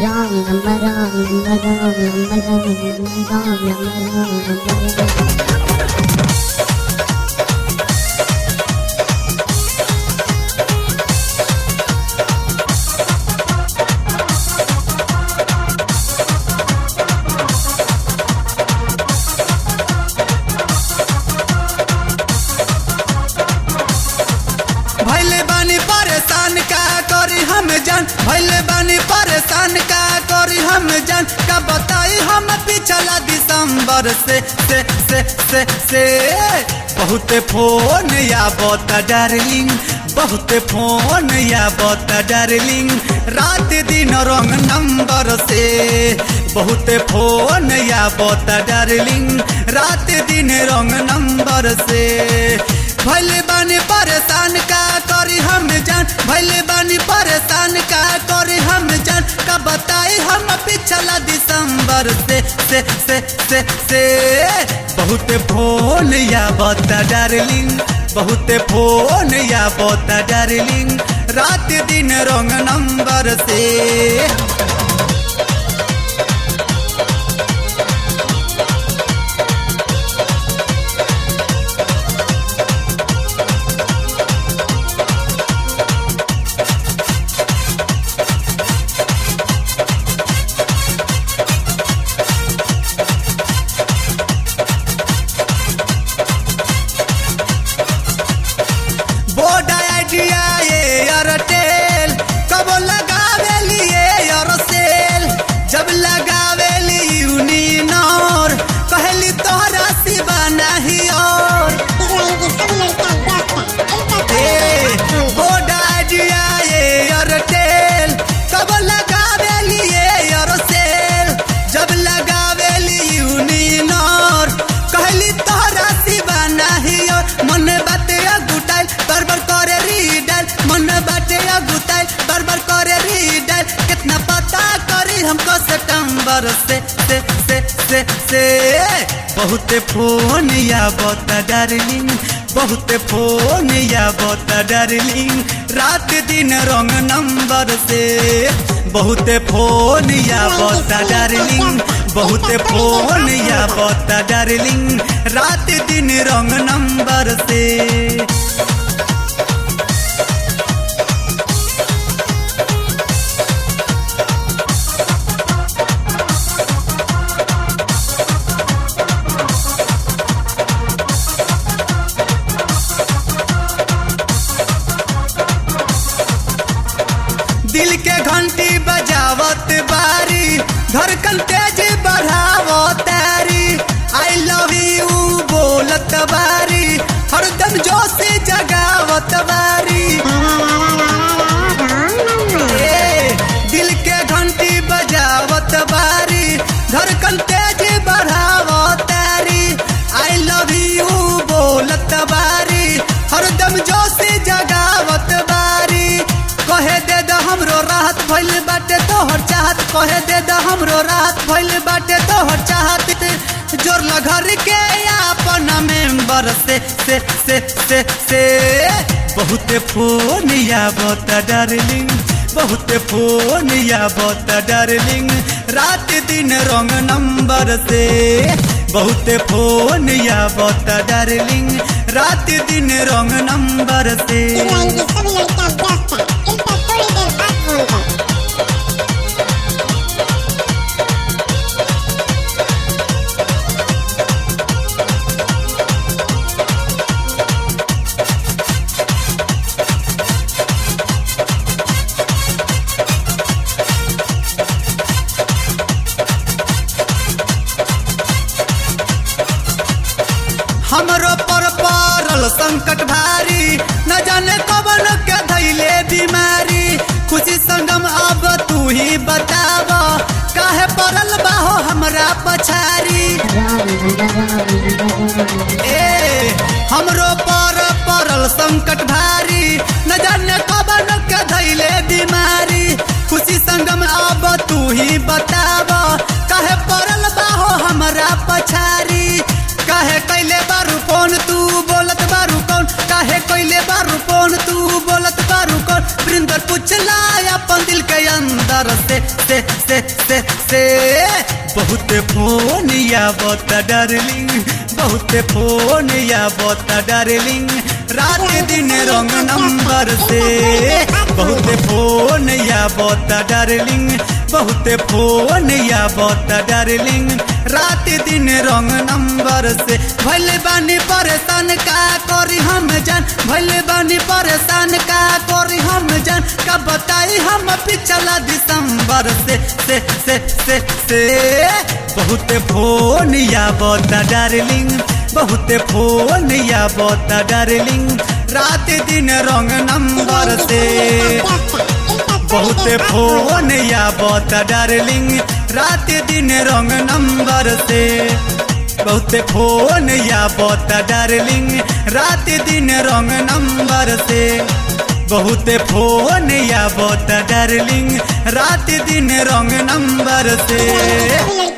wrong number, wrong number, wrong number, wrong number, wrong number. भैले बानी परेशान का करी हम जान भैले बानी परेशान का करी हम जान का बताई हम पिछला दिसंबर से से से से से बहुत फोन या बता डार्लिंग बहुत फोन या बता डार्लिंग रात दिन रंग नंबर से बहुत फोन या बता डार्लिंग रात दिन रंग नंबर से भले बानी परेशान का करी हम जान भले बानी परेशान का करी हम जान का बताई हम पिछला दिसंबर से से से से से बहुत फोन या बता डार्लिंग बहुत फोन या बता डार्लिंग रात दिन रंग नंबर से बोर्ड आइडिया ये एयरटेल कब लगावे लिए एयरसेल जब लगावे ली यूनिनोर पहली तोहरा सिवा नहीं और ए, बोर्ड आइडिया ये एयरटेल कब लगावे लिए एयरसेल जब लगावे ली यूनिनोर कहली तोहरा सिवा नहीं और मन बाते अगुटाइल बरबर करे रीडाइल मन बाटे अगुटाइल बरबर करे रीडाइल कितना पता करी हमको सितंबर से से से से से बहुत फोन या बता डार्लिंग बहुत फोन या बता डार्लिंग रात दिन रंग नंबर से बहुत फोन या बता डार्लिंग बहुत फोन या बता डार्लिंग रात दिन रंग नंबर से दिल के घंटी बजावत बारी धड़कन तेज बढ़ावो तारी आई लव यू बोलत बारी हरदम जोश जगावत बारी ए, दिल के घंटी बजावत बारी धड़कन तेज बढ़ावो तारी आई लव यू बोलत बारी हरदम जोश जगावत बारी कहे दे द हमरो राहत भइल बाटे तोहर चाहत कहे दे द हमरो राहत भइल बाटे तोहर चाहत जोर घर के अपन मेंबर से से से से से बहुत फोन या बता डार्लिंग बहुत फोन या बता डार्लिंग रात दिन रंग नंबर से बहुत फोन या बता डार्लिंग रात दिन रंग नंबर से हमरो पर पड़ल संकट भारी न जाने कबन के धैले बीमारी खुशी संगम अब तू ही बताव काहे पड़ल बाहो हमरा पछारी ए हमरो पर पड़ल संकट भारी न जाने कबन के धैले बीमारी खुशी संगम अब तू ही बताव काहे पड़ल बाहो हमरा पछारी काहे कैले बारू फोन तू बोलत बारू कौन काहे कैले बारू फोन तू बोलत बारू कौन वृंदर पूछला अपन दिल के अंदर से से से से से बहुत फोन या बता डार्लिंग बहुत फोन या बता डार्लिंग रात दिन रंग नंबर से बहुत फोन या बता डार्लिंग बहुत फोन या बता डार्लिंग रात दिन रंग नंबर से भले बानी परेशान का करी हम जान भले बानी परेशान का करी हम जान का बताई हम पिछला दिसंबर से से से से से बहुत फोन या बता डार्लिंग बहुत फोन या बता डार्लिंग रात दिन रंग नंबर से बहुत फोन या बता डार्लिंग रात दिन रंग नंबर से बहुत फोन या बता डार्लिंग रात दिन रंग नंबर से बहुत फोन या बता डार्लिंग रात दिन रंग नंबर से